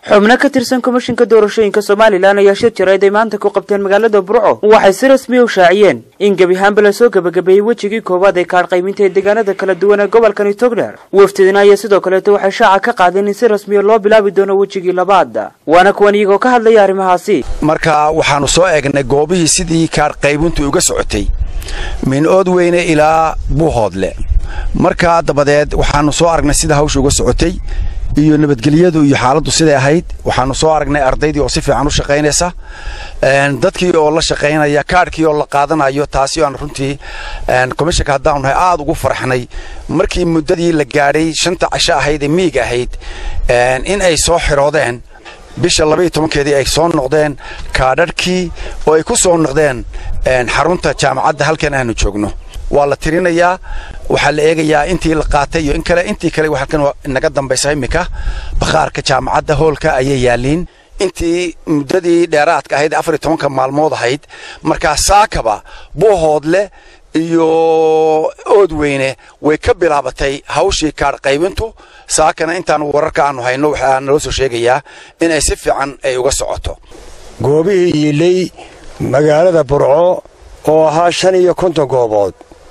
xubno ka tirsan komishinka doorashooyinka somalilan ayaa shir jirayd ay maanta ku qabteen magaalada burco waxay si rasmiya u shaaciyeen in gebi ahaanba lasoo gebagabeeyey wejigii koowaad ee kaadh qaybinta ee deegaanada kala duwan ee gobolkani togdheer wafdidina ayaa sidoo kaleeto waxay shaaca ka qaadeen in si rasmiya loo bilaabi doono wejigii labaad waana kuwan iyagoo ka hadlaya arrimahaasi marka waxaannu soo eegnay goobihii sidii kaadh qaybintu uga socotay min-ood weyne ilaa buuhoodle markaa dabadeed waxaannu soo aragnay sida hawsha uga socotay iyo nabadgelyadu iyo xaaladdu siday ahayd waxaannu soo aragnay ardaydii oo si fiican u shaqaynaysa dadkii oo la shaqaynaya kaadhkii oo la qaadanayo taasi aan runtii komishanka haddaanu nahay aad ugu farxnay markii muddadii la gaadhay shanta casho ahayd ee miig ahayd in ay soo xiroodeen bisha labaiyo tobankeedii ay soo noqdeen kaadharhkii oo ay ku soo noqdeen xarunta jaamacadda halkan aanu joogno waa la tirinayaa waxaa la eegayaa intii la qaatay iyo in kale intii kale halkan naga dambaysa iminka bakhaarka jaamacadda hoolka ayay yaalliin intii muddadii dheeraadka ahayd afar iyo tobanka maalmood ahayd markaa saakaba buuhoodle iyo oodweyne way ka bilaabatay hawshii kaadh qaybintu saakana intaan wararka aanu hayno waxaa naloo soo sheegayaa inay si fiican ay uga socoto goobihii yiilay magaalada burco oo ahaa shan iyo konton goobood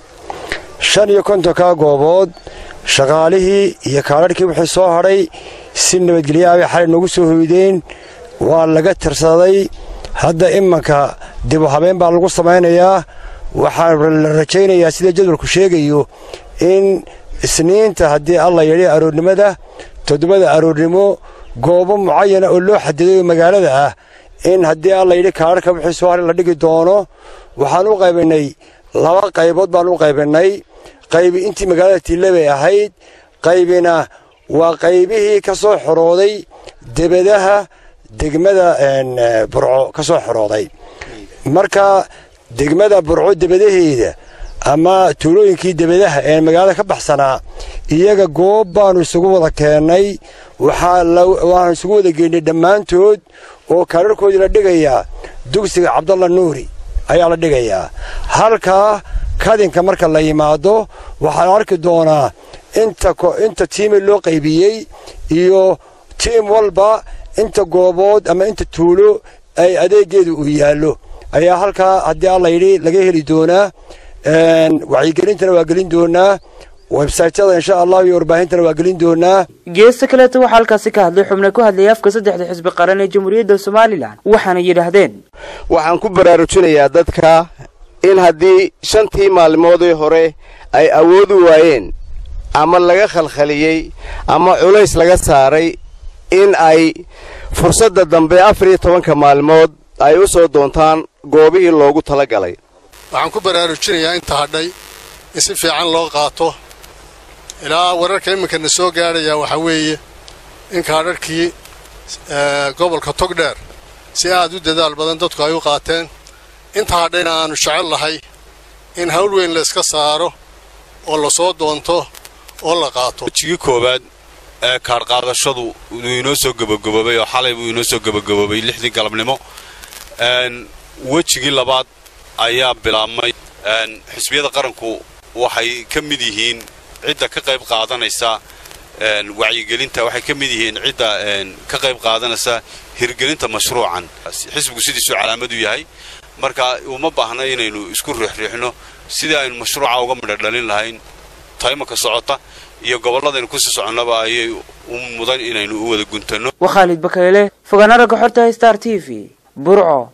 shan iyo kontonkaa goobood shaqaalihii iyo kaadharhkii wixii soo hadhay si nabadgelyaabay xalay noogu soo hoydeen waa laga tirsaday hadda imanka dibu habeen baa lagu samaynayaa waxaa la rajaynayaa sida jadwalku sheegayo in isniinta haddii alla yadhi aroornimada toddobada aroornimo goobo mucayana oo loo xadiday oo magaalada ah in haddii alla yidhi kaadharka wixii soo hadhay la dhigi doono waxaan u qaybinnay laba qaybood baan u qaybinnay qaybi intii magaalada tiille bay ahayd qaybina waa qaybihii ka soo xorooday debadaha degmada burco ka soo xorooday marka degmada burco debadaheeda ama tuulooyinkii debadaha ee magaalada ka baxsanaa iyaga goob baannu isugu wada keennay waxaanu isugu wada geynay dhammaantood oo kaadharkoodii la dhigayaa dugsiga cabdalla nuuri ayaa la dhigayaa halkaa kadinka marka la yimaado waxaa la arki doonaa inta tiimi loo qaybiyey iyo tiim walba inta goobood ama inta tuulo ay adeegeedu uu yaallo ayaa halkaa haddii alla yidhi laga heli doonaa wacyigelintana waa gelin doonaa websaytyada insha allah iyo warbaahintana waa gelin doonaa geesta kaleeto waxaa halkaasi ka hadlay xubno ku hadlayay afka saddexda xisbi qaran ee jamhuuriyadda somalilan waxaana yidhaahdeen waxaan ku baraarujinayaa dadka in haddii shantii maalmoodii hore ay awoodi waayeen ama laga khalkhaliyey ama culays laga saaray in ay fursadda dambe afar iyo tobanka maalmood ay u soo doontaan goobihii loogu tala galay waxaan ku baraarujinayaa inta hadhay in si fiican loo qaato ilaa wararka iminkana soo gaadhayaa waxaa weeye in kaadharhkii gobolka togdheer si aad u dadaal badan dadku ay u qaateen inta hadhayna aannu jecel lahay in hawl weyn layska saaro oo la soo doonto oo la qaato wejigii koowaad ee kaadhqaadashadu uu inoo soo gebagaboobay oo xalay buu inoo soo gebagaboobay lixdii galabnimo wejigii labaad ayaa bilaabmay xisbiyada qaranku waxay ka mid yihiin cidda ka qayb qaadanaysa wacyigelinta waxay ka mid yihiin cidda ka qayb qaadanaysa hirgelinta mashruucan xisbigu sidiisuu calaamad u yahay marka uma baahna inaynu isku riixriixno sidii aynu mashruuca uga midho dhalin lahayn taymaka socota iyo gobolladaynu kusii soconnaba ayay u mudan inaynu u wada guntanno waa khaalid bakayle fogaana ragga xorta star t v burco